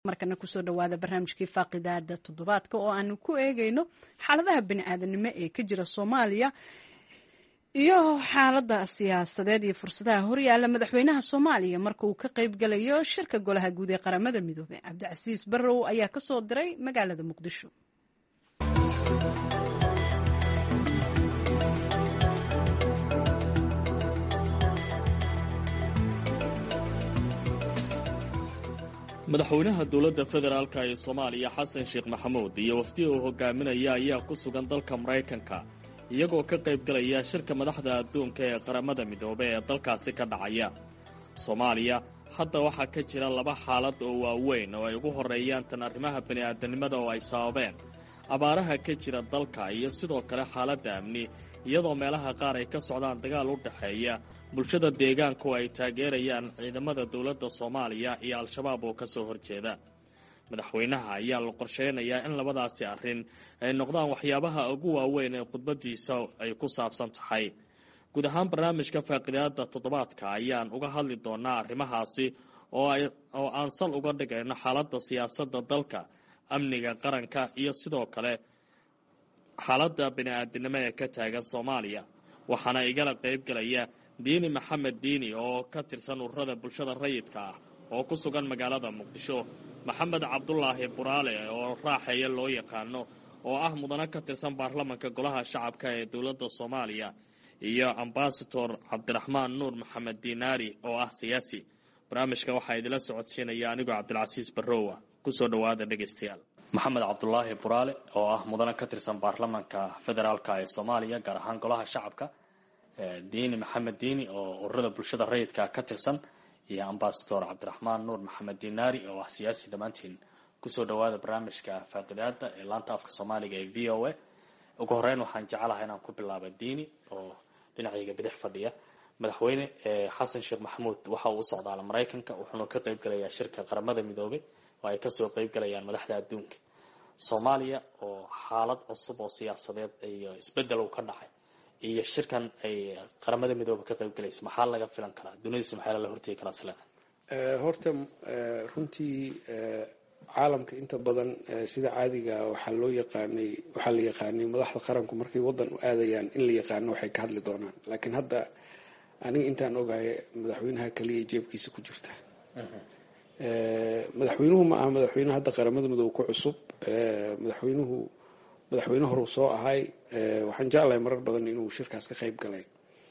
markana kusoo dhawaada barnaamijkii faaqidaada toddobaadka oo aanu ku eegayno xaaladaha bani-aadanimo ee ka jira soomaaliya iyo xaalada siyaasadeed iyo fursadaha horyaala madaxweynaha soomaaliya marka uu ka qeyb galayo shirka golaha guud ee qaramada midoobey cabdicasiis barrow ayaa kasoo diray magaalada muqdisho madaxweynaha dowladda federaalk ee soomaaliya xasan sheekh maxamuud iyo wafdi uu hogaaminaya ayaa ku sugan dalka maraykanka iyagoo ka qayb galaya shirka madaxda adduunka ee qaramada midoobey ee dalkaasi ka dhacaya soomaaliya hadda waxaa ka jira laba xaalad oo waaweyn oo ay ugu horreeyaan tan arrimaha bini'aadanimada oo ay sababeen abaaraha ka jira dalka iyo sidoo kale xaaladda amni iyadoo meelaha qaar ay ka socdaan dagaal u dhexeeya bulshada deegaanku ay taageerayaan ciidamada dowladda soomaaliya iyo al-shabaab oo kasoo horjeeda madaxweynaha ayaa la qorsheynayaa in labadaasi arrin ay noqdaan waxyaabaha ugu waaweyn ee khudbadiisa ay ku saabsan tahay guud ahaan barnaamijka faaqidaada toddobaadka ayaan uga hadli doonaa arrimahaasi oo aan sal uga dhigayno xaaladda siyaasadda dalka amniga qaranka iyo sidoo kale xaaladda bini-aadinimo ee ka taagan soomaaliya waxaana igala qayb galaya diini maxamed diini oo ka tirsan ururada bulshada rayidka ah oo ku sugan magaalada muqdisho maxamed cabdulaahi buraale oo raaxeeya loo yaqaano oo ah mudane ka tirsan baarlamanka golaha shacabka ee dowladda soomaaliya iyo ambasador cabdiraxmaan nuur maxamed diinaari oo ah siyaasi barnaamijka waxaa idila socodsiinaya anigoo cabdilcasiis barrowa kusoo dhawaada dhegaystayaal maxamed cabdulaahi buraale oo ah mudane ka tirsan baarlamanka federaalk ee soomaaliya gaar ahaan golaha shacabka diini maxamed diini oo ururada bulshada rayidka ka tirsan iyo ambasador cabdiraxmaan nuur maxamed diinaari oo ah siyaasi dhammaantiin kusoo dhawaada barnaamijka faaqidaada ee laanta afka soomaaliga ee v o a ugu horeyn waxaan jecelahay inaan ku bilaaba diini oo dhinacayga bidix fadhiya madaxweyne xasan sheekh maxamuud waxa uu u socdaala maraykanka wuxuuna ka qayb galayaa shirka qaramada midoobay oo ay kasoo qayb galayaan madaxda adduunka soomaaliya oo xaalad cusub oo siyaasadeed iyo isbedel ka dhacay iyo shirkan ay qaramada midoobe ka qayb galaysa maxaa laga filan karaa dunidais maxaa lala hortegi karaa isle horta runtii caalamka inta badan sida caadiga waxaa loo yaqaanay waxaa la yaqaanay madaxda qaranku markay waddan u aadayaan in la yaqaano waxay ka hadli doonaan laakiin hadda aniga intaan ogahay madaxweynaha kaliya jeebkiisa ku jirta madaxweynuhu ma aha madaxweyne hadda qaramada midoobe ku cusub madaxweynuhu madaxweyne horuu soo ahay waxaan jeclahay marar badan inuu shirkaas ka qayb galay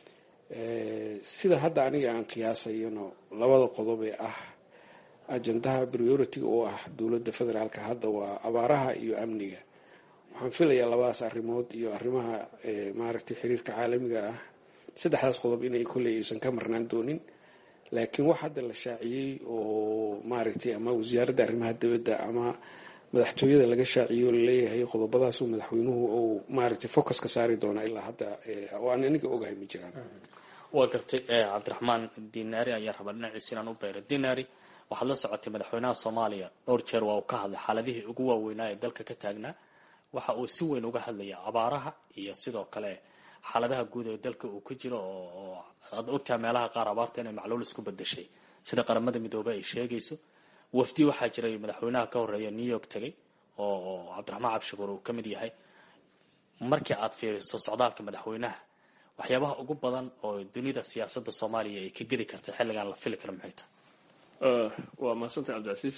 sida hadda aniga aan qiyaasayno labada qodob ee ah ajandaha priority oo ah dowladda federaalka hadda waa abaaraha iyo amniga waxaan filayaa labadaas arrimood iyo arrimaha maaragtay xiriirka caalamiga ah saddexdaas qodob inay kolley aysan ka marnaan doonin laakiin wax hadda la shaaciyey oo maaragtay ama wasaaradda arrimaha dibadda ama madaxtooyada laga shaaciyo laleeyahay qodobadaasuu madaxweynuhu uu maaragtay focus ka saari doonaa ilaa hadda oo aan aniga ogahay ma jiraan waa gartay cabdiraxmaan dinaari ayaa rabaa dhinaciisa inaan u beero dinaari waxaad la socotay madaxweynaha soomaaliya dhowr jeer waa uu ka hadlay xaaladihii ugu waaweynaa ee dalka ka taagnaa waxa uu si weyn uga hadlaya abaaraha iyo sidoo kale xaaladaha guud ee dalka uu ku jiro oo aad ogtaha meelaha qaar abaarta inay macluul isku bedeshay sida qaramada midoobe ay sheegayso wafdi waxaa jiray madaxweynaha ka horeeya new york tegay oo cabdiraxmaan cabshakuur uu ka mid yahay markii aad fiiriso socdaalka madaxweynaha waxyaabaha ugu badan oo dunida siyaasadda soomaaliya ay ka geli karta xilligan la fili kara maxay tahay waa mahadsantay cabdicasiis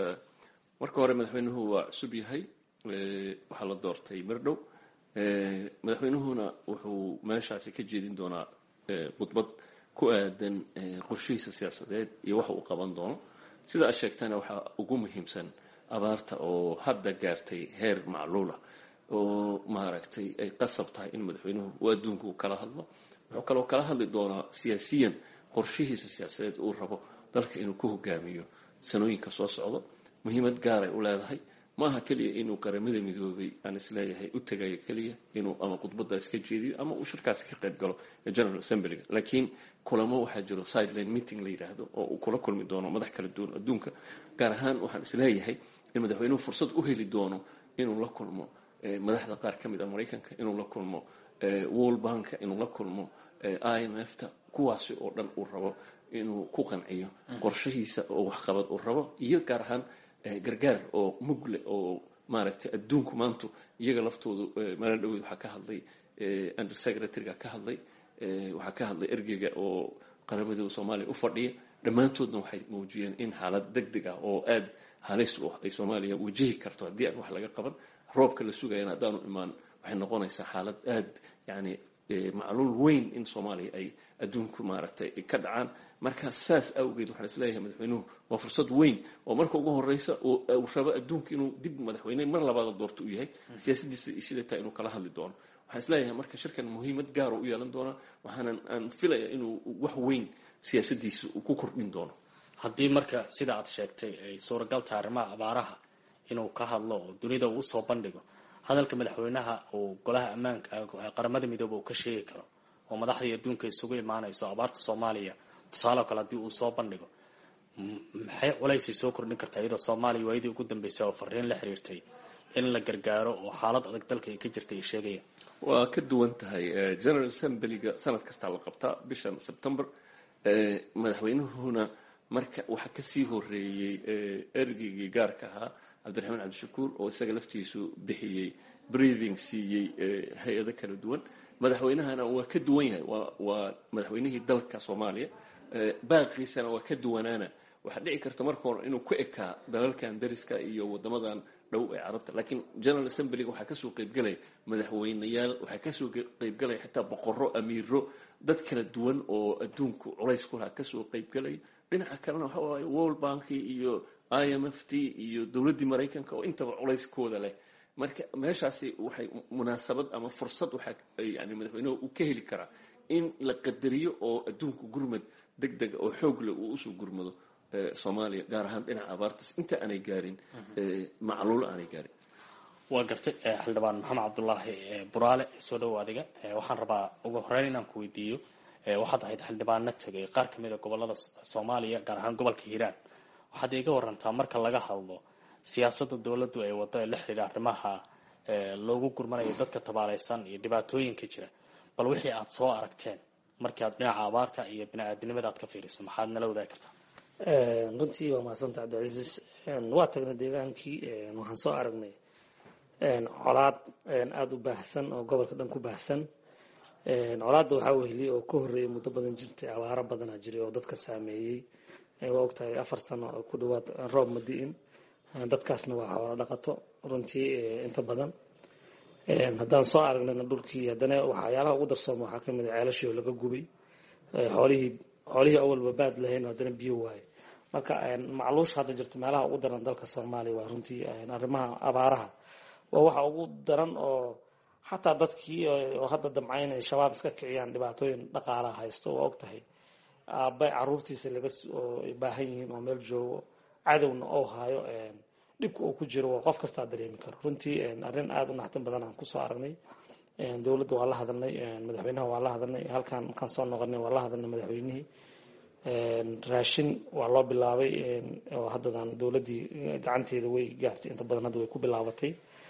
marka hore madaxweynuhu waa cusub yahay waxaa la doortay mirdhow madaxweynuhuna wuxuu meeshaasi ka jeedin doonaa khudbad ku aadan qorshihiisa siyaasadeed iyo waxa uu qaban doono sida aad sheegtana waxaa ugu muhiimsan abaarta oo hadda gaartay heer macluula oo maaragtay ay qasab tahay in madaxweynuhu uu adduunku kala hadlo wuxuu kaloo kala hadli doonaa siyaasiyan qorshihiisa siyaasadeed uu rabo dalka inuu ku hogaamiyo sanooyinka soo socdo muhiimad gaaray u leedahay maaha keliya inuu qaramada midoobay aan isleeyahay u tagayo keliya inuu ama khudbadaas ka jeediyo ama uu shirkaasi ka qayb galo general assemblyga laakiin kulamo waxaa jiro sideline meeting la yidhaahdo oo uu kula kulmi doono madax kala duwan adduunka gaar ahaan waxaan isleeyahay in madaxweynuhu fursad u heli doono inuu la kulmo madaxda qaar ka mid a maraykanka inuu la kulmo world banka inuu la kulmo i m f ta kuwaasi oo dhan uu rabo inuu ku qanciyo qorshahiisa oo waxqabad uu rabo iyo gaar ahaan gargaar oo mugle oo maaragtay adduunku maantu iyaga laftoodu maalin dhaweyd waxaa ka hadlay under secretaryga ka hadlay waxaa ka hadlay ergeyga oo qaramadooda soomaaliya u fadhiya dhammaantoodna waxay muujiyeen in xaalad deg deg ah oo aada halis u ah ay soomaaliya wajahi karto haddii aan wax laga qaban roobka la sugayana haddaanu imaan waxay noqonaysaa xaalad aada yani macluul weyn in soomaaliya ay adduunku maaragtay ka dhacaan marka saas awgeed waxaan isleeyahay madaxweynuhu waa fursad weyn oo marka ugu horeysa uu rabo adduunka inuu dib madaxweyne mar labaada doorto u yahay siyaasadiisa siday tahay inuu kala hadli doono waxaan isleeyahay marka shirkan muhiimad gaara u yeelan doona waxaanan aan filaya inuu wax weyn siyaasadiisa uu ku kordhin doono haddii marka sida aad sheegtay ay suuragal tahay arrimaha abaaraha inuu ka hadlo oo dunida uu usoo bandhigo hadalka madaxweynaha uu golaha ammaanka qaramada midoobe uu ka sheegi karo oo madaxdii adduunka isugu imaanayso abaarta soomaaliya tusaale oo kale haddii uu soo bandhigo maxay culaysay soo kordhin kartaa iyadoo soomaaliya waayadii ugu dambeysay oo fariin la xiriirtay in la gargaaro oo xaalad adag dalka ay ka jirtay ay sheegayaan waa ka duwan tahay general assemblyga sanad kastaa la qabtaa bishan september madaxweynuhuna marka waxaa kasii horeeyey ergeygii gaarka ahaa cabdiraxmaan cabdishakuur oo isaga laftiisu bixiyey breathing siiyey hay-ado kala duwan madaxweynahana waa ka duwan yahay waa madaxweynihii dalka soomaaliya baaqiisana waa ka duwanaana waxaa dhici karta marka hore inuu ku ekaa dalalkan dariska iyo wadamadan dhow ee carabta laakiin general assemblyga waxaa kasoo qeybgalaya madaxweyneyaal waxaa kasoo qeybgalaya xitaa boqoro amiiro dad kala duwan oo adduunku culays ku lahaa kasoo qeybgalaya dhinaca kalena waxa waaye world banki iyo i m f t iyo dowladdii maraykanka oo intaba culayskooda leh marka meeshaasi waxay munaasabad ama fursad waxaa yani madaxweynuhu uu ka heli karaa in la qadariyo oo adduunku gurmad deg dega oo xoog leh uu usoo gurmado soomaaliya gaar ahaan dhinaca abaartas inta aanay gaarin macluul aanay gaarin waa gartay xildhibaan maxamed cabdulaahi buraale soo dhowo adiga waxaan rabaa ugu horeyn inaan ku weydiiyo waxaad ahayd xildhibaano tegay qaar kamid a gobolada soomaaliya gaar ahaan gobolka hiiraan waxaad iiga warantaa marka laga hadlo siyaasadda dowladdu ay wado ee la xidhiidha arrimaha loogu gurmanayo dadka tabaaleysan iyo dhibaatooyinka jira bal wixii aad soo aragteen markii aad dhinaca abaarka iyo bini-aadinimada aad ka fiiriso maxaad nala wadaagi kartaa runtii waa mahadsanta cabdicasiis waa tagnay deegaankii waxaan soo aragnay colaad aada u baahsan oo gobolka dhan ku baahsan colaadda waxaa weheliyay oo ka horreeyay muddo badan jirtay abaaro badanaa jiray oo dadka saameeyey waa ogtahay afar sano oo ku dhawaad roob madi-in dadkaasna waa xoolo dhaqato runtii inta badan haddaan soo aragnayna dhulkii haddana waxyaalaha ugu darsooma waxaa kamid a ceelashii oo laga gubay xoolihii xoolihii awalba baad lahayn haddana biyo waaye marka macluusha hadda jirta meelaha ugu daran dalka soomaaliya waa runtii arrimaha abaaraha waa waxa ugu daran oo xataa dadkii oo hadda damcayn ay shabaab iska kiciyaan dhibaatooyin dhaqaalaha haysto waa og tahay aabay caruurtiisa laga oo ay baahan yihiin oo meel joogo cadowna oo haayo dhibka uu ku jiro waa qof kastaa dareemi karo runtii arrin aada u naxtin badan aan kusoo aragnay dowladda waa la hadalnay madaxweynaha waa la hadalnay halkaan markaan soo noqonay waa la hadalnay madaxweynihii raashin waa loo bilaabay oo haddadan dowladdii gacanteeda way gaartay inta badan hadda way ku bilaabatay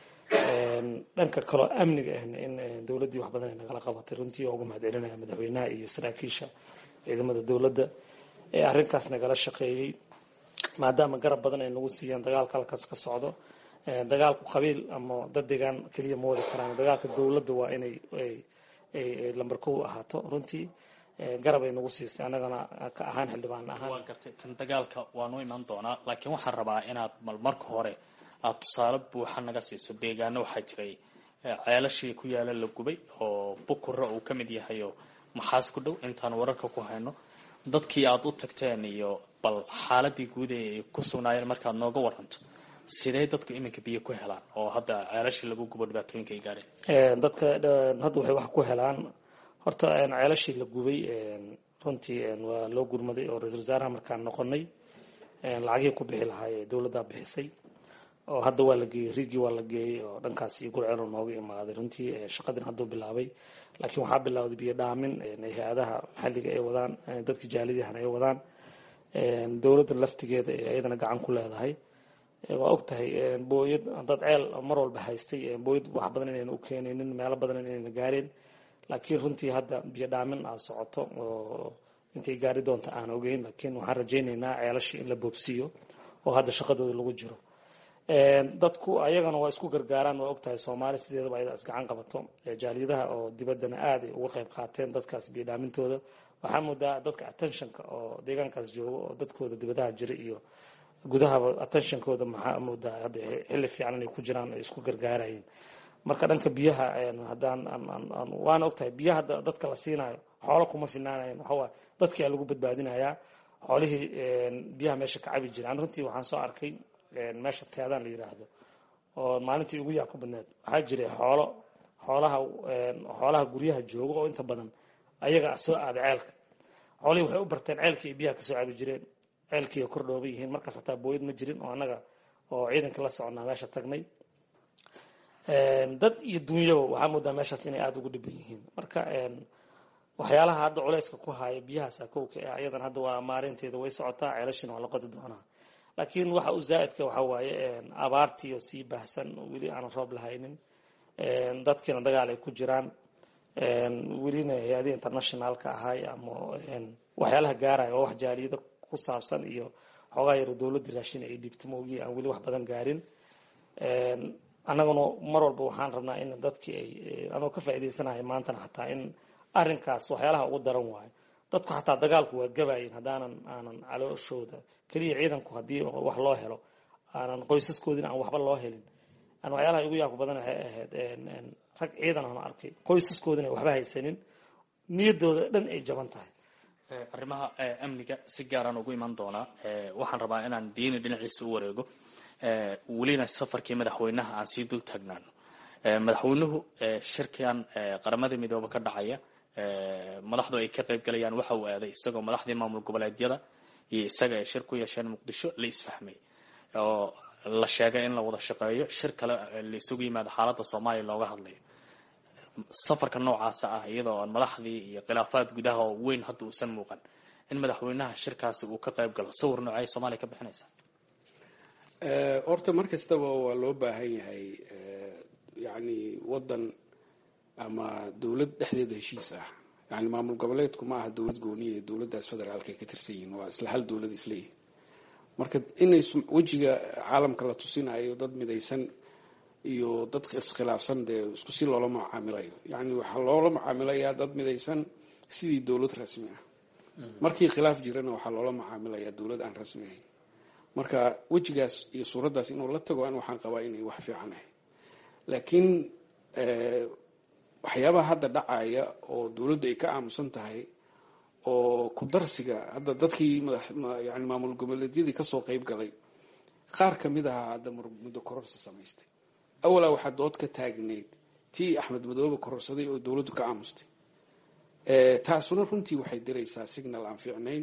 dhanka kaloo amniga ahna in dowladdii wax badan ay nagala qabatay runtii oo uga mahad celinaya madaxweynaha iyo saraakiisha ciidamada dowladda ee arrinkaas nagala shaqeeyey maadaama garab badan ay nagu siiyaan dagaalka halkaas ka socdo dagaalku qabiil ama dad deegaan keliya ma wadi karaan dagaalka dowladda waa inay lambar kow ahaato runtii garab ay nagu siisay annagana ka ahaan xildhibaan ahaan waa gartay tan dagaalka waanu iman doonaa laakiin waxaan rabaa inaad mal marka hore aada tusaale buuxa naga siiso deegaano waxaa jiray ceelashii ku yaala la gubay oo bukura uu ka mid yahay oo maxaas ku dhow intaan wararka ku hayno dadkii aada u tagteen iyo bal xaaladii guud ee ay ku sugnaayeen markaad nooga waranto sidee dadku iminka biyo ku helaan oo hadda ceelashii lagu gubo dhibaatooyinka ay gaareen dadka hadda waxay wax ku helaan horta ceelashii la gubay runtii waa loo gurmaday oo ra-isul wasaaraha markaan noqonay lacagihii ku bixi lahaa ee dowladdaa bixisay oo hadda waa la geeyey riigii waa la geeyey oo dhankaas iyo gurcelo nooga imaaday runtii shaqadin hadduu bilaabay laakiin waxaa bilowday biyo dhaamin hay-adaha maxalliga ay wadaan dadka jaalidihana ay wadaan dowladda laftigeeda ee iyadana gacan ku leedahay waa og tahay booyad dad ceel mar walba haystay booyad wax badan inayna u keenaynin meelo badan inayna gaareen laakiin runtii hadda biyo dhaamin aa socoto oo intay gaari doonta aan ogeyn laakiin waxaan rajaynaynaa ceelashii in la boobsiiyo oo hadda shaqadooda lagu jiro dadku ayagana waa isku gargaaraan waa ogtahay soomaali sideedaba ayada isgacan qabato jaaliyadaha oo dibaddana aad ay uga qayb qaateen dadkaas biidhaamintooda waxaa moodaa dadka attentionka oo deegaankaas jooga oo dadkooda dibadaha jira iyo gudahaba attentionkooda maxaa moodaa hadda xilli fiican inay ku jiraan ay isku gargaarayeen marka dhanka biyaha haddaan waana ogtahay biyaha dadka la siinayo xoolo kuma finaanayan waxawaa dadkia lagu badbaadinayaa xoolihii biyaha meesha ka cabi jiraan runtii waxaan soo arkay meesha teedaan la yiraahdo oo maalintii ugu yaa ku badneed waxaa jiray xoolo xoolaha xoolaha guryaha jooga oo inta badan ayaga soo aada ceelka xoolihii waxay u barteen ceelkii ay biyaha kasoo cabi jireen ceelkii ay kordhooban yihiin markaas hataa booyad ma jirin oo annaga oo ciidanka la soconaa meesha tagnay dad iyo dunyaba waxaa moodaa meeshaas inay aada ugu dhiban yihiin marka waxyaalaha hadda culeyska ku haya biyahaasa kowka ee ayadan hadda waa maarinteeda way socotaa ceelashina waa la qodi doonaa laakiin waxa u zaa'idka waxa waaye abaartii oo sii baahsan weli aanan roob lahaynin dadkiina dagaal ay ku jiraan welina hay-adii internationalka ahay ama waxyaalaha gaaraya oo wax jaaliyada ku saabsan iyo xoogaa yaro dowladda raashin ay dhiibta maogi aan weli wax badan gaarin annaguna mar walba waxaan rabnaa in dadkii ay anoo ka faa'iidaysanahay maantana xataa in arrinkaas waxyaalaha ugu daran waayo dadku xataa dagaalku waa gabayin haddaanan aanan calooshooda keliya ciidanku haddii wax loo helo aanan qoysaskoodina aan waxba loo helin aan waxyaalaha igu yaabka badan waxay ahayd rag ciidan aan arkay qoysaskoodina waxba haysanin niyaddooda dhan ay jaban tahay arrimaha amniga si gaaraan ugu iman doonaa waxaan rabaa inaan diini dhinaciisa u wareego welina safarkii madaxweynaha aan sii dul taagnaano madaxweynuhu shirkan qaramada midoobe ka dhacaya madaxdu ay ka qayb galayaan waxa uu aaday isagoo madaxdii maamul goboleedyada iyo isaga ay shir ku yeesheen muqdisho la isfahmay oo la sheegay in la wada shaqeeyo shir kale la isugu yimaado xaaladda soomaaliya looga hadlayo safarka noocaasa ah iyadoo aan madaxdii iyo khilaafaad gudaha oo weyn hadda uusan muuqan in madaxweynaha shirkaasi uu ka qayb galo sawir noocay soomaaliya ka bixinaysa horta mar kastaba waa loo baahan yahay yacni waddan ama dowlad dhexdeeda heshiis ah yani maamul goboleedku ma aha dowlad gooniya ee dowladdaas federaalka ay ka tirsan yihiin waa isla hal dowlad isleeyihin marka inay wejiga caalamka la tusinayo dad midaysan iyo dad iskhilaafsan dee isku si loola macaamilayo yani waxaa loola macaamilayaa dad midaysan sidii dowlad rasmi ah markii khilaaf jirana waxaa loola macaamilayaa dowlad aan rasmi ahayn marka wejigaas iyo suuraddaas inuu la tago an waxaan qabaa inay wax fiican ahay laakiin waxyaabaha hadda dhacaya oo dowladdu ay ka aamusan tahay oo ku darsiga hadda dadkii yani maamul goboleedyadii kasoo qeyb galay qaar kamid ahaa hadda muddo kororsa samaystay awalaa waxaa dood ka taagneyd tii axmed madoobe kororsaday oo dowladdu ka aamustay taasuna runtii waxay diraysaa signal aan fiicnayn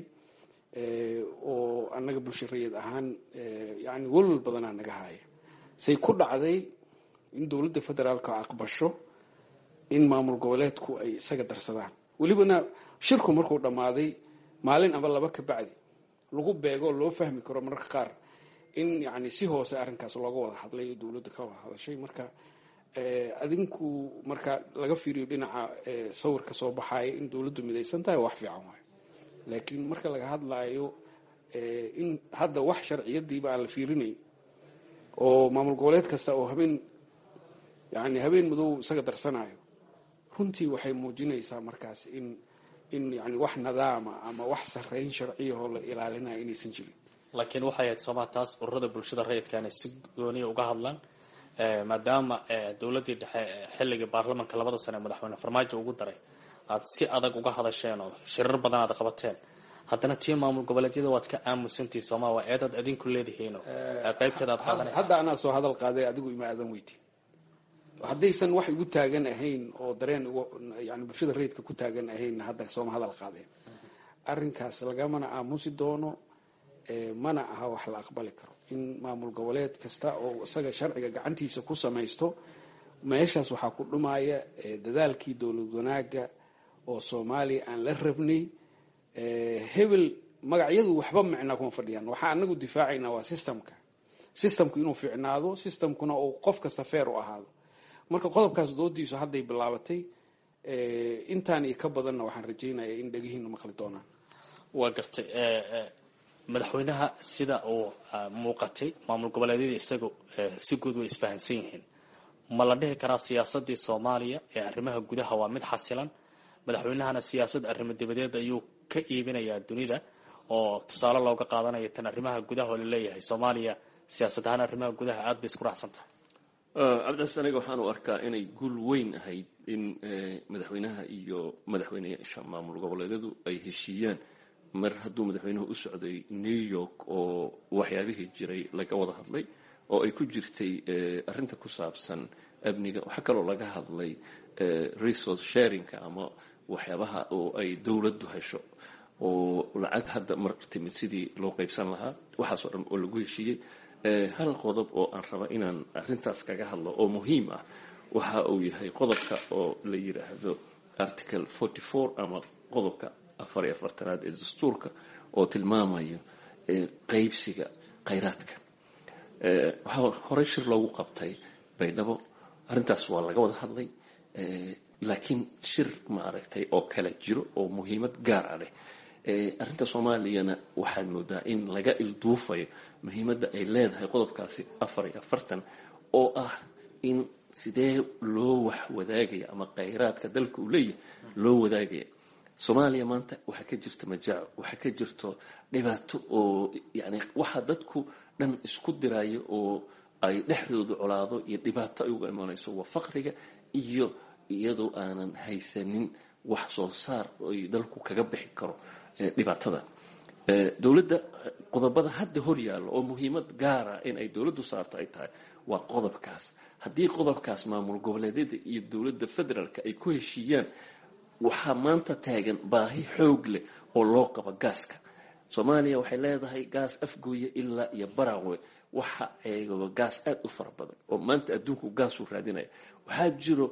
oo annaga bulshariyad ahaan yani welwal badanaa naga haaya say ku dhacday in dowladda federaalka aqbasho in maamul goboleedku ay isaga darsadaan welibana shirku markuu dhammaaday maalin aba laba ka bacdi lagu beego loo fahmi karo mararka qaar in yani si hoose arrinkaas looga wada hadlay oo dowladda ka wada hadashay marka adinku marka laga fiiriyo dhinaca sawirka soo baxaaya in dowladdu midaysan tahay wax fiican waayo laakiin marka laga hadlaayo in hadda wax sharciyadiiba aan la fiirinayn oo maamul goboleed kasta oo habeen yani habeen madow isaga darsanayo runtii waxay muujinaysaa markaas in in yani wax nidaama ama wax sarreyn sharciyahoo la ilaalinaya inaysan jirin laakiin waxay ahayd sooma taas ururada bulshada rayidka inay si gooniya uga hadlaan maadaama dowladdii dhexe xilligii baarlamanka labada sane madaxweyne farmaajo ugu daray aad si adag uga hadasheen oo shirar badan aad qabateen haddana tii maamul goboleedyada waad ka aamusantii sooma waa eedaad adinku leedihiin qaybteeda aad qaadanaysa hadda anaa soo hadal qaaday adigu ima aadan weytin haddaysan wax igu taagan ahayn oo dareen yani bulshada rayidka ku taagan ahayn hadda sooma hadal qaadeen arrinkaas lagamana aamusi doono mana aha wax la aqbali karo in maamul goboleed kasta oo isaga sharciga gacantiisa ku samaysto meeshaas waxaa ku dhumaya dadaalkii dowlad wanaaga oo soomaaliya aan la rabnay hebel magacyadu waxba micnaa kuma fadhiyaan waxaa anagu difaacaynaa waa systemka systemku inuu fiicnaado systemkuna uu qof kasta feer u ahaado marka qodobkaas doodiisu hadday bilaabatay intaan iyo ka badanna waxaan rajaynayaa in dhegihiina maqli doonaan waa gartay madaxweynaha sida uu muuqatay maamul goboleedyada isaga si guud way isfahansan yihiin ma la dhihi karaa siyaasadii soomaaliya ee arrimaha gudaha waa mid xasilan madaxweynahana siyaasad arrimo dibadeed ayuu ka iibinayaa dunida oo tusaale looga qaadanaya tan arrimaha gudaha oo laleeyahay soomaaliya siyaasad ahaan arrimaha gudaha aada bay isku raacsan tahay cabdicasiis aniga waxaan u arkaa inay guul weyn ahayd in madaxweynaha iyo madaxweyneyaasha maamul goboleedyadu ay heshiiyaan mar hadduu madaxweynuhu u socday new york oo waxyaabihii jiray laga wada hadlay oo ay ku jirtay arrinta ku saabsan amniga waxaa kaloo laga hadlay resource sharingka ama waxyaabaha oo ay dowladdu hesho oo lacag hadda mar timid sidii loo qaybsan lahaa waxaasoo dhan oo lagu heshiiyey hal qodob oo aan raba inaan arrintaas kaga hadlo oo muhiim ah waxa uu yahay qodobka oo la yidhaahdo article forty four ama qodobka afar iyo afartanaad ee dastuurka oo tilmaamayo qeybsiga khayraadka waxaa horey shir loogu qabtay baydhabo arrintaas waa laga wada hadlay laakiin shir maaragtay oo kale jiro oo muhiimad gaar ah leh arrinta soomaaliyana waxaad moodaa in laga ilduufayo muhiimadda ay leedahay qodobkaasi afar iyo afartan oo ah in sidee loo wax wadaagaya ama khayraadka dalka uu leeyahay loo wadaagaya soomaaliya maanta waxaa ka jirta majaaco waxaa ka jirto dhibaato oo yani waxa dadku dhan isku dirayo oo ay dhexdooda colaado iyo dhibaato ay uga imanayso waa faqriga iyo iyadoo aanan haysanin wax soo saar ay dalku kaga bixi karo dhibaatada dowladda qodobada hadda hor yaallo oo muhiimad gaara in ay dowladdu saarto ay tahay waa qodobkaas haddii qodobkaas maamul goboleedyada iyo dowladda federaalka ay ku heshiiyaan waxaa maanta taagan baahi xoog leh oo loo qabo gaaska soomaaliya waxay leedahay gaas afgooya ilaa iyo barawe waxa eegaba gaas aada u fara badan oo maanta adduunku gaasuu raadinaya waxaa jiro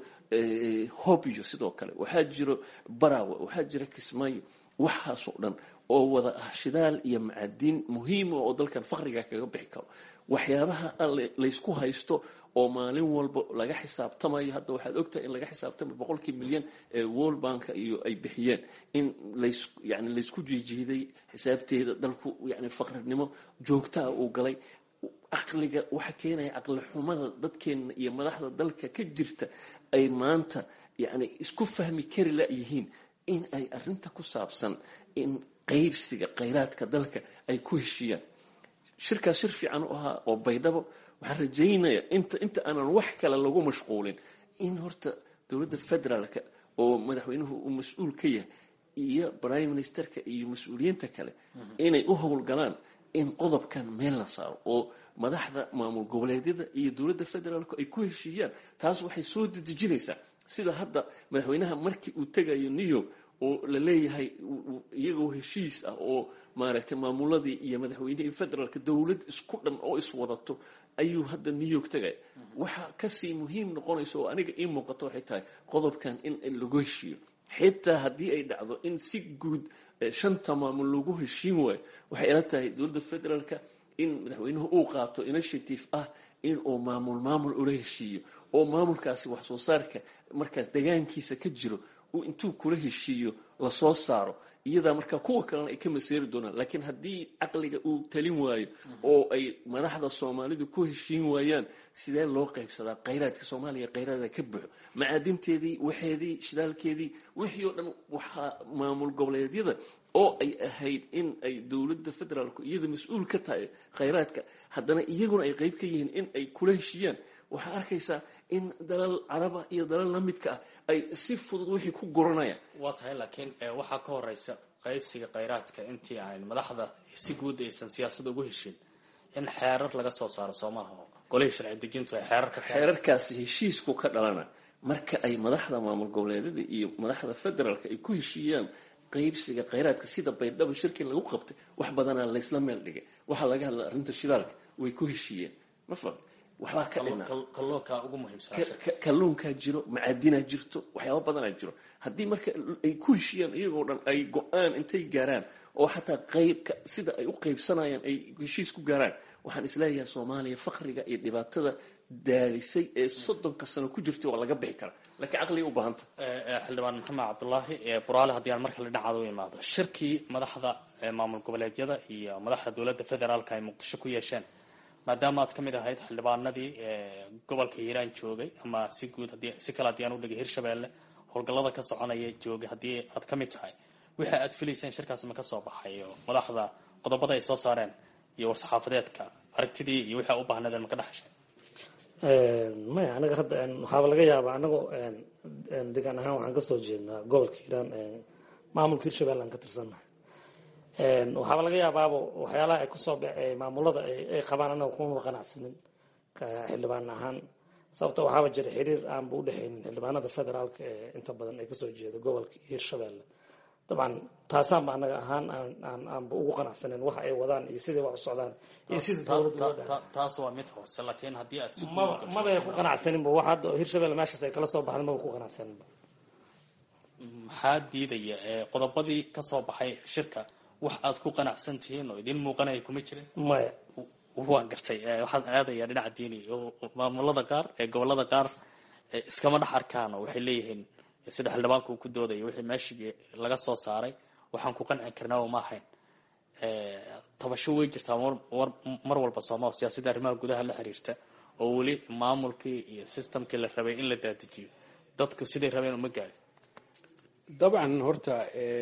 hobyo sidoo kale waxaa jiro barawe waxaa jira kismaayo waxaasoo dhan oo wada ah shidaal iyo macadiin muhiima oo dalkan faqriga kaga bixi karo waxyaabaha laysku haysto oo maalin walba laga xisaabtamayo hadda waxaad ogtahay in laga xisaabtamayo boqolkii milyan ee world banka iyo ay bixiyeen in lays yani laysku jiijiiday xisaabteeda dalku yani faqrinimo joogtaa uu galay caqliga waxa keenaya caqli xumada dadkeena iyo madaxda dalka ka jirta ay maanta yani isku fahmi kari layihiin in ay arinta ku saabsan in qaybsiga khayraadka dalka ay ku heshiiyaan shirkaas shir fiican u ahaa oo baydhabo waxaan rajaynayaa inta inta aanan wax kale lagu mashquulin in horta dowladda federaalka oo madaxweynuhu uu mas-uul ka yahay iyo prime ministerka iyo mas-uuliyiinta kale inay u howlgalaan in qodobkan meel la saaro oo madaxda maamul goboleedyada iyo dowladda federaalku ay ku heshiiyaan taas waxay soo dedejinaysaa sida hadda madaxweynaha markii uu tegayo new york oo la leeyahay iyagoo heshiis ah oo maaragtay maamuladii iyo madaxweynihii federaalka dowlad isku dhan oo iswadato ayuu hadda new york tegaya waxa kasii muhiim noqonaysa oo aniga ii muuqato waxay tahay qodobkan in lagu heshiiyo xitaa haddii ay dhacdo in si guud shanta maamul lagu heshiin waayo waxay ila tahay dowladda federaalka in madaxweynuhu uu qaato initiative ah in uu maamul maamul ula heshiiyo oo maamulkaasi wax soo saarka markaas degaankiisa ka jiro uu intuu kula heshiiyo lasoo saaro iyadaa markaa kuwa kalena ay ka maseeri doonaan laakiin haddii caqliga uu talin waayo oo ay madaxda soomaalidu ku heshiin waayaan sidee loo qaybsadaa khayraadka soomaaliya khayraada ka buxo macaadinteedii waxeedii shidaalkeedii wixii oo dhan waxaa maamul goboleedyada oo ay ahayd in ay dowladda federaalku iyada mas-uul ka tahay khayraadka haddana iyaguna ay qayb ka yihiin in ay kula heshiiyaan waxaa arkaysaa in dalal caraba iyo dalal la midka ah ay si fudud wixii ku guranayaan waa tahay laakiin waxaa ka horeysa qaybsiga khayraadka intii aan madaxda si guud aysan siyaasada ugu heshin in xeerar laga soo saaro soomaha golihii sharci dejintu ay xeerar ka xeerarkaasi heshiisku ka dhalana marka ay madaxda maamul goboleedyada iyo madaxda federaalka ay ku heshiiyaan qaybsiga khayraadka sida baydhabo shirkii lagu qabtay wax badanaa laysla meel dhigay waxaa laga hadla arrinta shidaalka way ku heshiiyeen ma faham waxbaa ka dhina kalluunka ugu muhiimsan kalluunkaa jiro macaadinaa jirto waxyaaba badanaa jiro haddii marka ay ku heshiyaan iyagoo dhan ay go-aan intay gaaraan oo xataa qaybka sida ay u qaybsanayaan ay heshiis ku gaaraan waxaan isleeyahay soomaaliya fakriga iyo dhibaatada daalisay ee soddonka sano ku jirtay waa laga bixi karaa laakiin caqliga u baahanta xildhibaan maxamed cabdulaahi buraale haddii aan marka la dhinacaada u imaado shirkii madaxda maamul goboleedyada iyo madaxda dowladda federaalka ay muqdisho ku yeesheen maadaama aad ka mid ahayd xildhibaanadii gobolka hiiraan joogay ama si guud hadii si kale haddii aan u dhigay hirshabeelle howlgallada ka soconaya joogay haddii aad ka mid tahay wixii aad filayseen shirkaas ma ka soo baxay oo madaxda qodobada ay soo saareen iyo war-saxaafadeedka aragtidii iyo wixii a u baahnaydeen ma ka dhexashay maya anaga hadda waxaaba laga yaabaa anagoo degaan ahaan waxaan kasoo jeednaa gobolka hiiraan maamulka hirshabelle aan ka tirsannahay waxaaba laga yaabaaba waxyaalaha ay kusoo maamulada ay qabaan anaga kumama qanacsanin xildhibaan ahaan sababta waxaaba jira xiriir aanba udhexaynin xildhibaanada federaalka ee inta badan ay kasoo jeeda gobolka hirshabelle dabcan taasaanba anaga ahaan aanba ugu qanacsanen waxa ay wadaan iyo siday wax u socdaan iyo sida dowladda taas waa mid hoose laakiin haddii aad si maba mabay ku qanacsaninba wax hadda hirshabelle meeshaas ay kala soo baxda maba ku qanacsaninba maxaa diidaya qodobadii ka soo baxay shirka wax aad ku qanacsan tihiin oo idin muuqanaya kuma jirin maya waan gartay waxaan aadaya dhinaca diini maamulada qaar ee gobolada qaar iskama dhex arkaan oo waxay leeyihiin sida xildhibaanka uu ku doodaya wixii meeshii laga soo saaray waxaan ku qanci karnaa ma ahayn tabasho way jirtaa mar walba sooma siyaasadda arrimaha gudaha la xiriirta oo weli maamulkii iyo systemkii la rabay in la daadajiyo dadku siday rabeen uma gaarin dabcan horta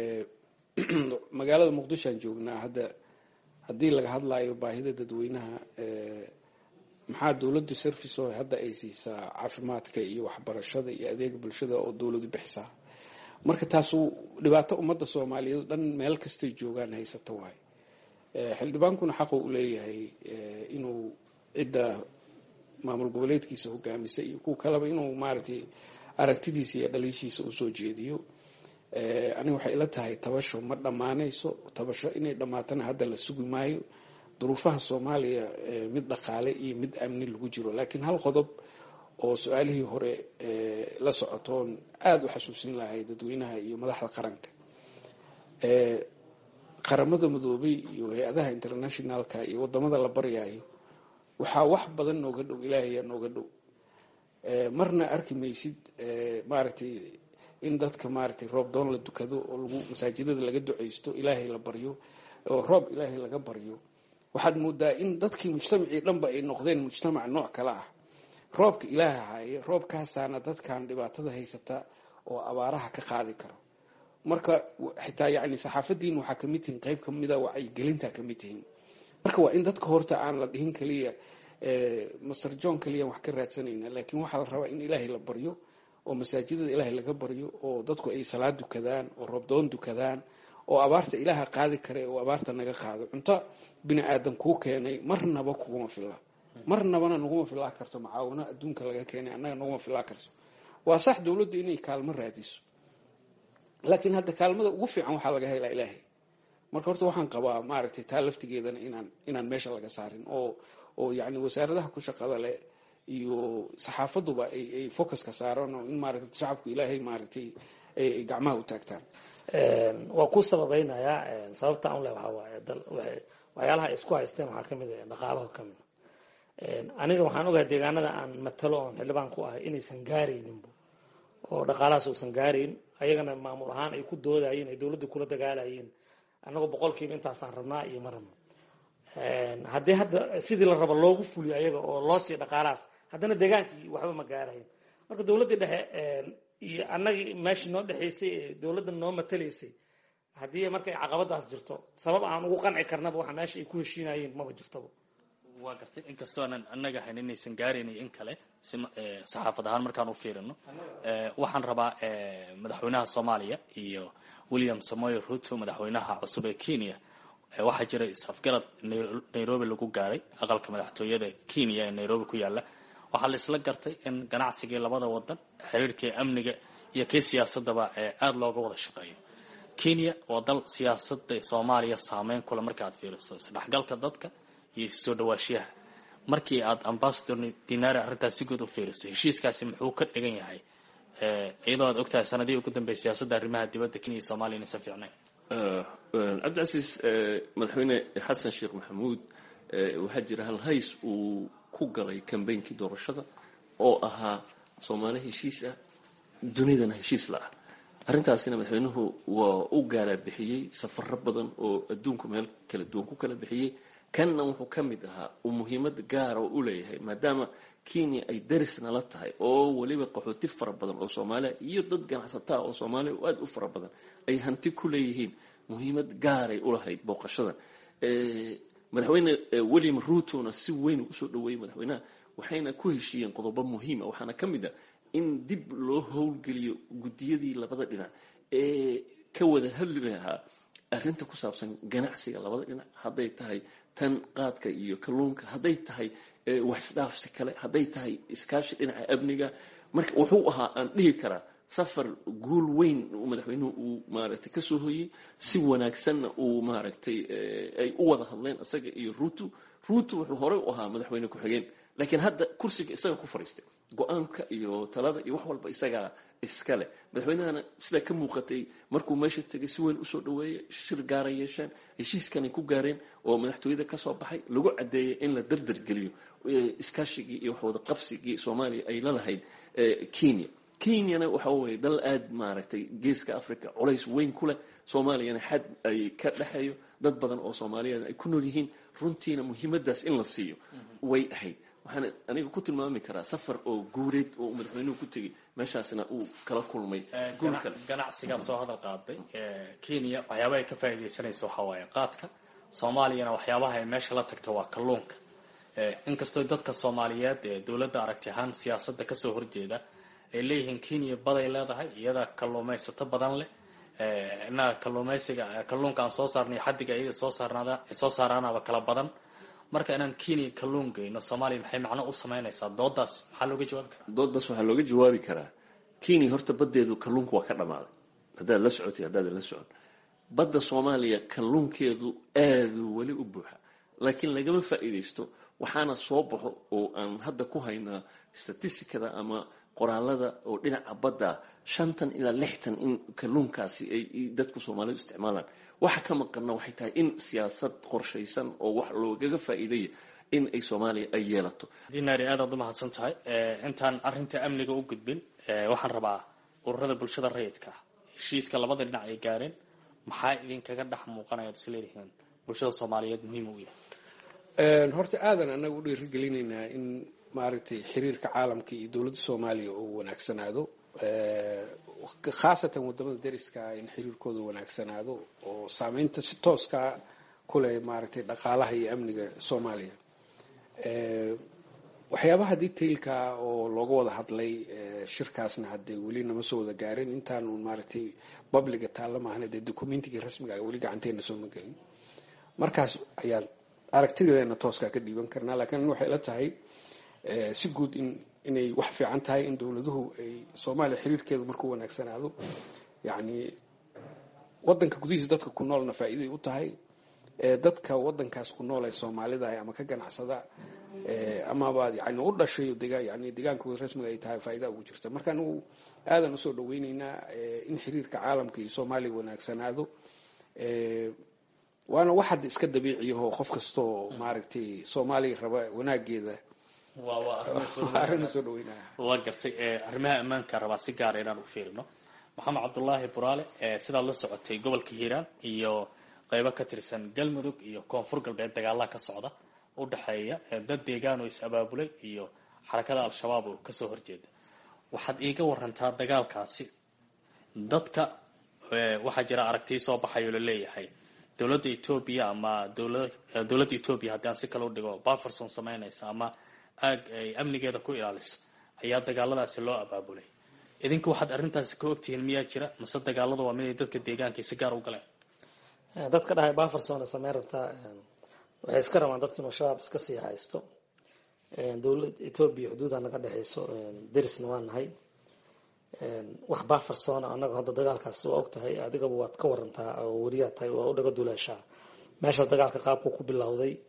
magaalada muqdishoaan joognaa hadda haddii laga hadlayo baahida dadweynaha maxaa dowladdu service oo hadda ay siisaa caafimaadka iyo waxbarashada iyo adeega bulshada oo dowladu bixisaa marka taasu dhibaato ummadda soomaaliyeed dhan meel kastay joogaan haysato waay xildhibaankuna xaqu u leeyahay inuu cidda maamul goboleedkiisa hogaamisa iyo kuwa kaleba inuu maaragtay aragtidiisa iyo dhaliishiisa usoo jeediyo aniga waxay ila tahay tabasho ma dhammaanayso tabasho inay dhammaatana hadda la sugi maayo duruufaha soomaaliya mid dhaqaale iyo mid amni lagu jiro laakiin hal qodob oo su-aalihii hore la socotoon aada u xasuusin lahay dadweynaha iyo madaxda qaranka qaramada midoobay iyo hay-adaha internationalka iyo wadamada la baryayo waxaa wax badan nooga dhow ilaahayaa nooga dhow marna arki maysid maaragtay in dadka maaragtay roob doon la dukado oo lagu masaajidada laga ducaysto ilaahay la baryo oo roob ilaahay laga baryo waxaad moodaa in dadkii mujtamacii dhanba ay noqdeen mujtamac nooc kale ah roobka ilaaha haaye roobkaasaana dadkan dhibaatada haysata oo abaaraha ka qaadi karo marka xitaa yani saxaafadiin waxaa kamid tihiin qeyb kamida wacyigelinta kamid tihiin marka waa in dadka horta aan la dhihin kaliya master john kaliya wax ka raadsanayna laakiin waxaa la rabaa in ilaahay la baryo oo masaajidada ilaahay laga baryo oo dadku ay salaad dukadaan oo roobdoon dukadaan oo abaarta ilaaha qaadi kare oo abaarta naga qaado cunto bini aadan kuu keenay marnaba kuguma filla marnabana naguma filaa karto macaawino adduunka laga keenay annaga naguma filaa karto waa sax dowladdu inay kaalmo raadiso laakiin hadda kaalmada ugu fiican waxaa laga helaa ilaahay marka horta waxaan qabaa maaragtay taa laftigeedana inaan inaan meesha laga saarin oo oo yacni wasaaradaha ku shaqada leh iyo saxaafaduba ay ay focuska saaraan oo in maaragtay shacabku ilaahay maaragtay ay gacmaha u taagtaan waa ku sababaynayaa sababta an leh waxaa waaye waxyaalaha ay isku haysteen waxaa kamid ah dhaqaalaho kamid aniga waxaan ogahay deegaanada aan matalo oon xildhibaan ku ahay inaysan gaarayninbo oo dhaqaalahaas uusan gaarayn ayagana maamul ahaan ay ku doodayeen ay dowladda kula dagaalayeen annagoo boqolkiiba intaasaan rabnaa iyo ma rabno haddii hadda sidii la rabo loogu fuliyo ayaga oo loo siiyo dhaqaalahaas haddana deegaankii waxba ma gaarayn marka dowladdii dhexe iyo annagii meeshii noo dhexaysay ee dowladda noo matalaysay haddii markay caqabadaas jirto sabab aan ugu qanci karnaba waxa meesha ay ku heshiinayeen maba jirtaba waa gartay inkastoo aanan annaga hayn inaysan gaaraynay in kale si saxaafad ahaan markaan u fiirino waxaan rabaa madaxweynaha soomaaliya iyo william samoy ruto madaxweynaha cusub ee kenya waxaa jira is-afgarad nairobi lagu gaaray aqalka madaxtooyada kenya ee nairobi ku yaala waxaa la isla gartay in ganacsigii labada wadan xiriirkii amniga iyo kii siyaasadaba aada looga wada shaqeeyo kenya waa dal siyaasada soomaaliya saameyn kule marka aad fiiriso isdhexgalka dadka iyo soo dhawaashiyaha markii aad ambassador dinari arrintaas si guud u fiirisay heshiiskaasi muxuu ka dhigan yahay iyadoo aad ogtahay sanadihii ugu dambeeyay siyaasadda arrimaha dibadda kenya iyo soomaliya inaysan fiicnayn cabdicasiis madaxweyne xasan sheekh maxamuud waxaa jira hal hays uu ku galay kambeynkii doorashada oo ahaa soomaali heshiis ah dunidana heshiis la ah arrintaasina madaxweynuhu waa u gaala bixiyey safaro badan oo adduunku meel kala duwan ku kala bixiyey kanna wuxuu ka mid ahaa uu muhiimad gaara u leeyahay maadaama kenya ay darisna la tahay oo weliba qaxooti fara badan oo soomaaliya iyo dad ganacsataa oo soomaaliya oo aada u fara badan ay hanti ku leeyihiin muhiimad gaaray ulahayd booqashadan madaxweyne william ruutona si weyn usoo dhaweeyey madaxweynaha waxayna ku heshiiyeen qodobo muhiima waxaana ka mid ah in dib loo howlgeliyo guddiyadii labada dhinac ee ka wada hadli lahaa arrinta ku saabsan ganacsiga labada dhinac hadday tahay tan qaadka iyo kalluunka hadday tahay waxisdhaafsi kale hadday tahay iskaashi dhinaca amniga marka wuxuu ahaa aan dhihi karaa safar guul weyn madaxweynuhu uu maaragtay kasoo hoyey si wanaagsanna uu maaragtay ay u wada hadleen isaga iyo ruutu ruutu wuxuu horey u ahaa madaxweyne ku-xigeen laakiin hadda kursiga isaga ku fadhiistay go-aanka iyo talada iyo wax walba isagaa iska leh madaxweynahana sidaa ka muuqatay markuu meesha tegay si weyn usoo dhaweeyay shir gaara yeesheen heshiiskanay ku gaareen oo madaxtooyada kasoo baxay lagu caddeeyay in la dardargeliyo iskaashigii iyo waxwada qabsigii soomaaliya ay la lahayd kenya kenyana waxa weye dal aada maaragtay geeska africa culays weyn ku leh soomaaliyana xad ay ka dhexeeyo dad badan oo soomaaliyeed ay ku nool yihiin runtiina muhiimadaas in la siiyo way ahayd waxaan aniga ku tilmaami karaa safar oo guureed oo madaxweynuhu ku tegey meeshaasna uu kala kulmay guul kale ganacsigaad soo hadal qaaday kenya waxyaabaha ay ka faa'iidaysanaysa waxaa waaye qaadka soomaaliyana waxyaabaha ay meesha la tagta waa kalluunka inkastoo dadka soomaaliyeed ee dowladda aragti ahaan siyaasadda kasoo horjeeda ay leeyihiin kenya baday leedahay iyada kalluumaysato badan leh innaga kalluumaysiga kalluunka aan soo saarnay xaddiga iyada soo saarnaada soo saaraanaba kala badan marka inaan kenya kalluun geyno soomaaliya maxay macno u samaynaysaa doodaas maxaa looga jawaabi karaa doodaas waxaa looga jawaabi karaa kenya horta baddeedu kalluunka waa ka dhammaaday haddaad la socotay haddaadan la socon badda soomaaliya kalluunkeedu aaduu weli u buuxa laakiin lagama faa'iidaysto waxaana soo baxo oo aan hadda ku haynaa statisticada ama qoraalada oo dhinaca badda shantan ilaa lixtan in kalluunkaasi ay dadku soomaalidu isticmaalaan waxa ka maqanna waxay tahay in siyaasad qorshaysan oo wax loogaga faa'iidaya in ay soomaaliya ay yeelato dinari aad aad u mahadsan tahay intaan arrinta amniga u gudbin waxaan rabaa ururada bulshada rayidka ah heshiiska labada dhinac ay gaareen maxaa idinkaga dhex muuqanaya ad is leedihiin bulshada soomaaliyeed muhiim u yahay horta aadan anaga u dhiirigelinaynaa in maaragtay xiriirka caalamka iyo dowladda soomaaliya uu wanaagsanaado khaasatan wadamada deriska in xiriirkooda wanaagsanaado oo saameynta si tooska kuleh maaragtay dhaqaalaha iyo amniga soomaaliya waxyaabaha detailka oo looga wada hadlay shirkaasna haddee weli nama soo wada gaarin intaanu maaragtay publiga taalla maahna dee documentigii rasmiga ah weli gacanteena soo magelin markaas ayaan aragtideena tooskaa ka dhiiban karnaa laakiin aniga waxay ila tahay si guud in inay wax fiican tahay in dowladuhu ay soomaaliya xiriirkeedu markuu wanaagsanaado yacni waddanka gudihiisa dadka ku noolna faa'iiday u tahay dadka waddankaas ku nool ee soomaalida ah ama ka ganacsada amaba yani u dhashay yani deegaankooda rasmiga ay tahay faa'iida ugu jirta marka anigu aadan usoo dhaweyneynaa in xiriirka caalamka iyo soomaaliya wanaagsanaado waana wax hadda iska dabiiciyaho qof kastaoo maaragtay soomaaliya raba wanaageeda arrin soo dhaweynaya waa gartay arrimaha ammaanka rabaa si gaara inaan u fiirino maxamed cabdulaahi buraale sidaad la socotay gobolka hiiraan iyo qeybo ka tirsan galmudug iyo koonfur galbeed dagaalaha ka socda u dhexeeya dad deegaan oo is abaabulay iyo xarakada al-shabaab oo kasoo horjeeda waxaad iiga warantaa dagaalkaasi dadka waxaa jira aragtii soo baxayoo la leeyahay dowladda etoobiya ama dowladda etoobiya haddii aan si kale u dhigo baferson samaynaysa ama aag ay amnigeeda ku ilaaliso ayaa dagaaladaasi loo abaabulay idinka waxaad arrintaasi ka ogtihiin miyaa jira mase dagaalada waa miday dadka deegaanka si gaar u galeen dadka dhahay baferson sameyn rabtaa waxay iska rabaan dadka inuu shabaab iska sii haysto dowlad etoobiya xuduuda naga dhexeyso derisna waa nahay wax baferson anaga hadda dagaalkaas waa og tahay adigaba waad ka warantaa oo weriyaa tahay waa u dhaga duleeshaa meesha dagaalka qaabku ku bilowday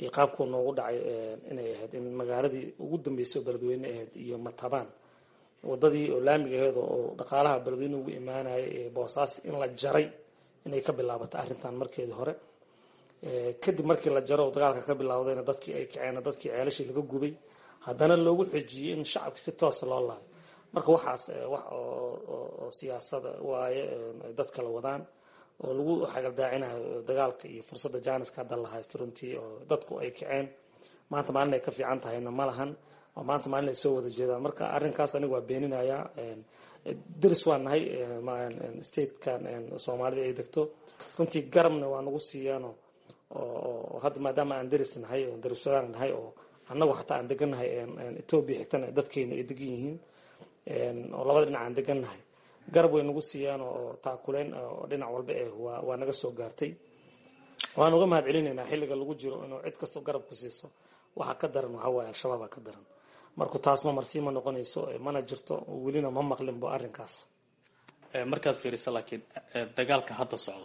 iyo qaabkuu noogu dhacay inay ahayd in magaaladii ugu dambeysay oo beledweyne ahayd iyo matabaan wadadii oo laamiga aheed oo dhaqaalaha beledweyne ugu imaanayay ee boosaas in la jaray inay ka bilaabato arrintan markeedii hore kadib markii la jaro oo dagaalka ka bilowdayna dadkii ay kaceen dadkii ceelashii laga gubay haddana loogu xejiyey in shacabka si toosa loo laayo marka waxaas wax oo siyaasada waaye ay dad kala wadaan oo lagu xagaldaacinayo dagaalka iyo fursadda jaaniska hadda la haysto runtii oo dadku ay kaceen maanta maalin ay ka fiican tahayna ma lahan oo maanta maalin ay soo wada jeedaan marka arrinkaas aniga waa beeninayaa deris waa nahay statekan soomaalida ay degto runtii garabna waa nagu siiyaano oo hadda maadaama aan deris nahay oo deriswadaan nahay oo annagu xataa aan degannahay etoobiya xigtana dadkeynu ay degan yihiin oo labada dhinac aan degannahay garab way nagu siiyaan oo taakuleen oo dhinac walba eh waa naga soo gaartay waan uga mahad celinaynaa xilliga lagu jiro inuu cid kastoo garab ku siiso waxa ka daran waxaa waaye al-shabaaba ka daran marku taas ma marsii ma noqonayso mana jirto welina ma maqlinbo arrinkaas markaad fiiriso laakiin dagaalka hadda socda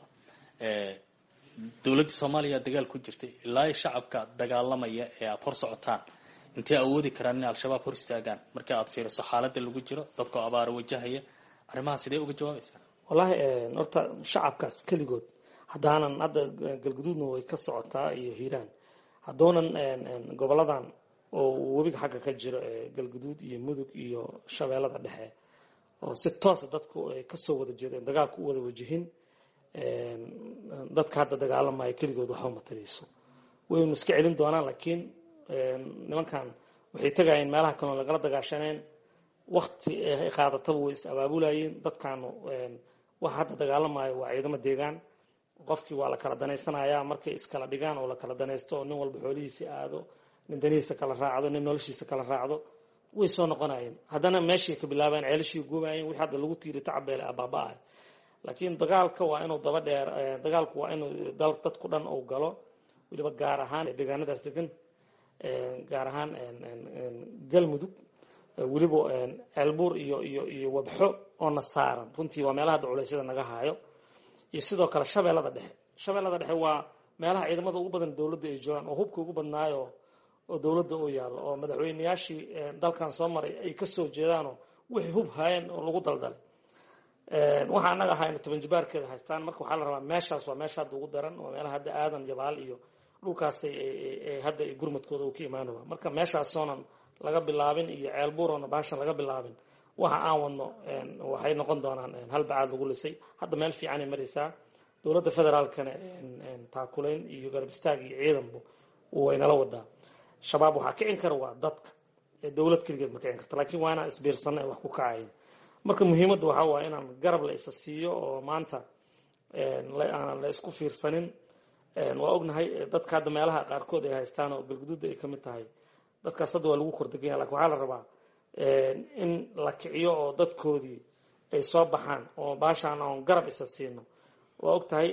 dowladda soomaaliya dagaal ku jirtay ilaa shacabka dagaalamaya ee aada hor socotaan intay awoodi karaan inay al-shabaab hor istaagaan marka aad fiiriso xaaladda lagu jiro dadkoo abaaro wajahaya arrimaha sidee uga jawaabaysaa wallaahi horta shacabkaas keligood haddaanan hadda galguduudna way ka socotaa iyo hiiraan haddoonan goboladan oo webiga xagga ka jiro galguduud iyo mudug iyo shabeellada dhexe oo si toosa dadku ay kasoo wada jeedeen dagaalku u wada wajihin dadka hadda dagaalamaya keligood waxba matarayso waynu iska celin doonaan laakiin nimankan waxay tegayeen meelaha kaloo lagala dagaashaneen wakti ay qaadataba way is abaabulayeen dadkaanu waxa hadda dagaalamayo waa ciidamo deegaan qofkii waa la kala danaysanayaa markay iskala dhigaan oo la kala danaysto oo nin walba xoolihiisi aado nin danihiisa kala raacdo nin noloshiisa kala raacdo way soo noqonayeen haddana meeshay ka bilaabeen ceelashii gubayeen wixii hadda lagu tiiri tacabeele abaaba-ah laakiin dagaalka waa inuu daba dheer dagaalku waa inuu dadku dhan uu galo weliba gaar ahaan deegaanadaas degan gaar ahaan galmudug weliba ceelbuur iyo iyo iyo wabxo oona saaran runtii waa meelaha hadda culeysyada naga haayo iyo sidoo kale shabeellada dhexe shabeellada dhexe waa meelaha ciidamada ugu badan dowladda ay joogaan oo hubka ugu badnaayo oo dowladda u yaallo oo madaxweyneyaashii dalkan soo maray ay kasoo jeedaanoo wixii hub haayeen oo lagu daldalay waxaa annaga ahayna toban jibaarkeeda haystaan marka waxaa la rabaa meeshaas waa meesha hadda ugu daran waa meelaha hadda aadan jabaal iyo dhulkaasay hadda gurmadkooda uu ka imaanaya marka meeshaasoonan laga bilaabin iyo ceelbuuroona baashan laga bilaabin waxa aan wadno waxay noqon doonaan hal bacaad lagu lisay hadda meel fiicanay maraysaa dowladda federaalkana taakulayn iyo garab istaag iyo ciidanbu waynala wadaa shabaab waxaa kicin kara waa dadka dowlad keligeed ma kicin karta laakiin waa inaan isbiirsana wax ku kacayn marka muhiimadda waxaa waaya inaan garab la isa siiyo oo maanta aanan la isku fiirsanin waa ognahay dadka hadda meelaha qaarkood ay haystaan oo galguduudda ay kamid tahay dadkaas hadda waa lagu kordeganya lakin waxaa la rabaa in la kiciyo oo dadkoodii ay soo baxaan oo baashaan oon garab isa siino waa og tahay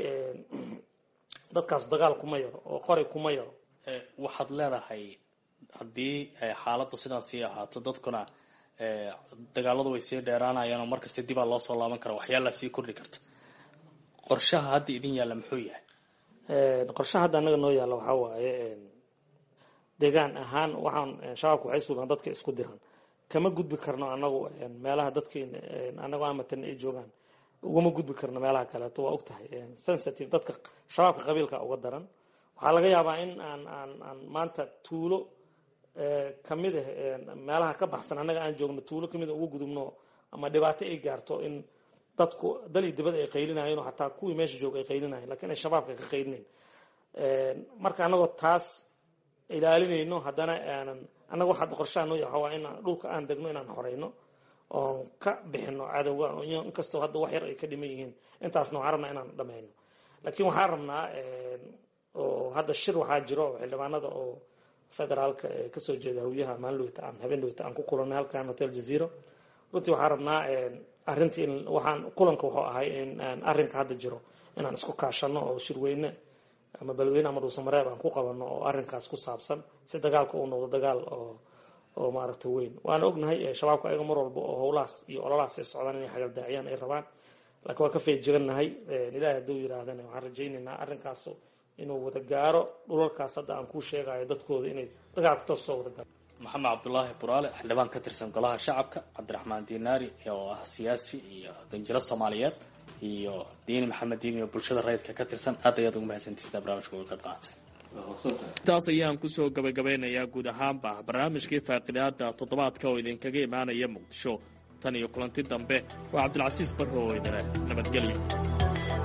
dadkaas dagaal kuma yaro oo qori kuma yaro waxaad leedahay haddii xaaladdu sidan sii ahaato dadkuna dagaaladu way sii dheeraanayaan oo markasta dibaa loo soo laaban kara waxyaala sii kordhi karta qorshaha hadda idin yaalla muxuu yahay qorshaha hadda annaga noo yaalla waxaa waaye deegaan ahaan waxaan shabaabku waxay sugaan dadka isku diran kama gudbi karno anagu meelaha dadkeena anagoo amatan ay joogaan ugama gudbi karno meelaha kaleeto waa og tahay sensitive dadka shabaabka qabiilka uga daran waxaa laga yaabaa in aan aan aan maanta tuulo kamid ah meelaha ka baxsan annaga aan joogno tuulo kamid a uga gudubno ama dhibaato ay gaarto in dadku dal iyo dibad ay qaylinayeen oo xataa kuwii meesha jooga ay qaylinayeen lakiin ay shabaabka ka qaylinayn marka annagoo taas ilaalinayno haddana aanan annaga waxa qorshaha noo yahay waa inaan dhulka aan degno inaan xoreyno oon ka bixino cadowga inkastoo hadda wax yar ay ka dhiman yihiin intaasna waxaan rabnaa inaan dhameyno laakiin waxaan rabnaa oo hadda shir waxaa jiro oo xildhibaanada oo federaalka kasoo jeeda hawyaha maalin dhaweyta aan habeen dhaweyta aan ku kulanay halkan hotel jazeero runtii waxaan rabnaa arrintii in waxaan kulanka wuxuu ahay in arrinka hadda jiro inaan isku kaashano oo shirweyne ama beledweyne ama dhuusamareeb aan ku qabano oo arrinkaas ku saabsan si dagaalka uu noqdo dagaal oo oo maaragta weyn waana ognahay shabaabka ayaga mar walba oo howlahaas iyo ololahaas ay socdaan inay xagaldaaciyaan ay rabaan laakiin waa ka feejigannahay ilaahay hadduu yidhaahdana waxaan rajaynaynaa arrinkaas inuu wada gaaro dhulalkaas hadda aan kuu sheegayo dadkooda inay dagaalka toos soo wada gaaro maxamed cabdulaahi buraale xildhibaan ka tirsan golaha shacabka cabdiraxmaan diinaari oo ah siyaasi iyo danjiro soomaaliyeed iyo diini maxamed diini oo bulshada rayidka ka tirsan aad ayaad ugu mahadsantihiin barnaamijka uga qayb qaatay taas ayaan kusoo gabagabeynayaa guud ahaanba barnaamijkii faaqidaada toddobaadka oo idinkaga imaanaya muqdisho tan iyo kulanti dambe waa cabdilcasiis barro oo idile nabadgelyo